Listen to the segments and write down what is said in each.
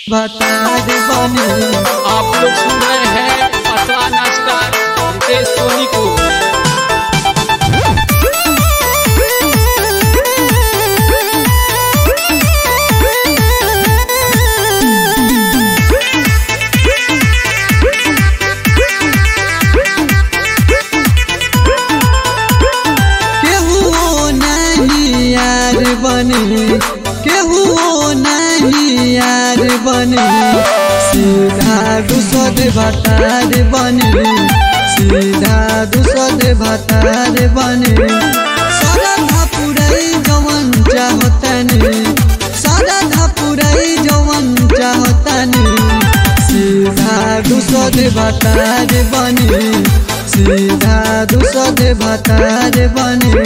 बता दे बने आप लोग सुन रहे हैं पतला नाश्ता रितेश सोनी को केहू नहीं यार बने केहू नहीं यार बने सीधा दूसर भतार बने सीधा दूसर भतार बने सारा धापुरई जवन चाहतनी सारा धापुरई जवन चाहतनी सीधा दूसर भतार बने सीधा दूसर भतार बने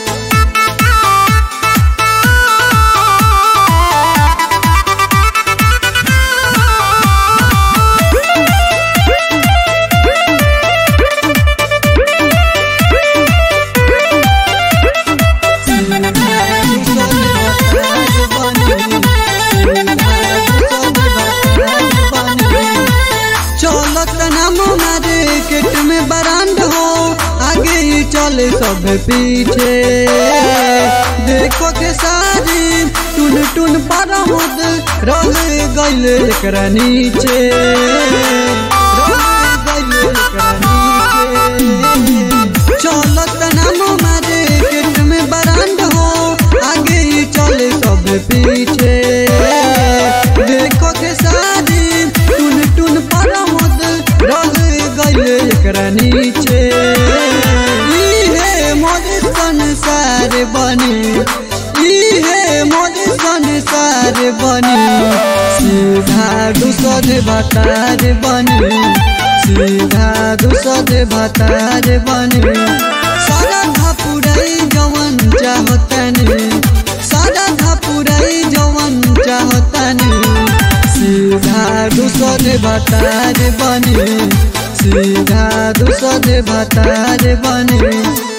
चलत नाम मार्केट में बरांड हो आगे ही चले सब पीछे देखो के सारी टुन टुन पर मुद रह गइल एकरा नीचे रह गइल एकरा नीचे चलत नाम मार्केट में बरांड हो आगे ही चले सब पीछे देखो के सारी टुन टुन पर मुद रह गइल एकरा नीचे इहे मोर संसार बने इहे मोर संसार बने सीधा दूसर भतार बने सीधा दूसर भतार बने सारा धापुरई जवन चाहतनी सारा धापुरई जवन चाहतनी सीधा दूसर भतार बने सीधा दूसर भतार बने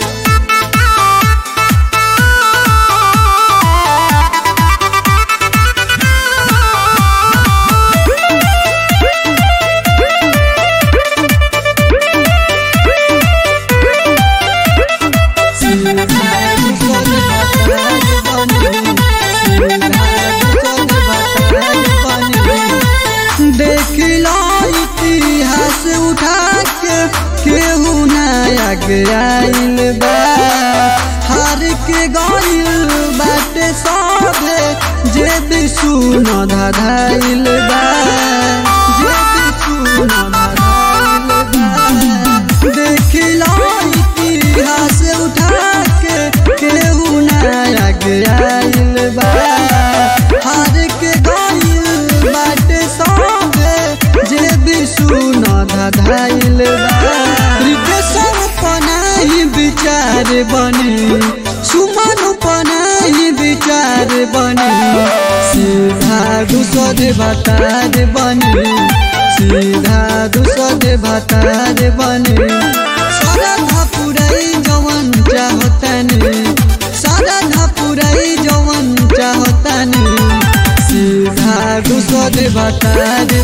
देखिला इतिहास उठा के केहू नया आइल बा हार के गइल बाटे सभे जे भी सुन धधाइल बा जे भी सुन धधाइल बा देखिला इतिहास उठा के केहू नया आइल बा हार के गइल बाटे सभे जे भी सुन धधाइल बा रितेशर पनाही विचार बने सुमन पनाही विचार बने सीधा दूसर भतार बने सीधा दूसर भतार बने सारा धापुरई जवन चाहतनी सारा धापुरई जवन चाहतनी सीधा दूसर भतार